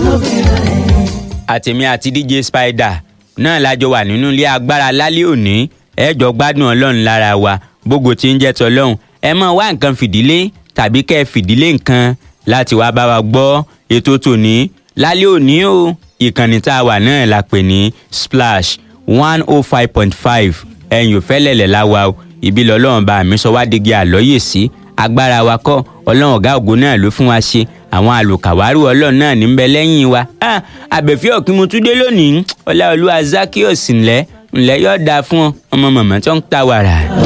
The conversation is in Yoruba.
àtèmi àti dj spider náà lájọ wà nínú ilé agbára lálẹ́ òní ẹ jọ gbádùn ọlọ́run lára wa bógo tí ń jẹ́ tọlọ́run ẹ mọ̀ wá nǹkan fìdílé tàbí kẹ́ ẹ fìdílé nǹkan láti wá bá wa gbọ́ ètò tòní lálẹ́ òní o ìkànnì tá a wà náà la pè ní splash one oh five point five ẹ̀yìn òfẹ́lẹ̀lẹ̀ la wa o ibi lọ́lọ́run bá mi sọ wá digi àlọ́yè sí agbára wa kọ́ ọlọ́run ọ̀gá ògo náà ló fún wa ṣe àwọn àlùkàwárù ọlọ́run náà ní bẹ lẹ́yìn wa Ah, àbẹ̀fẹ́ ọ̀kímutúndé lónìí ọláolúwa zakios ńlẹ́ ńlẹ́ yóò dáa fún ọ ọmọ mọ̀mọ́ tó ń ta wàrà.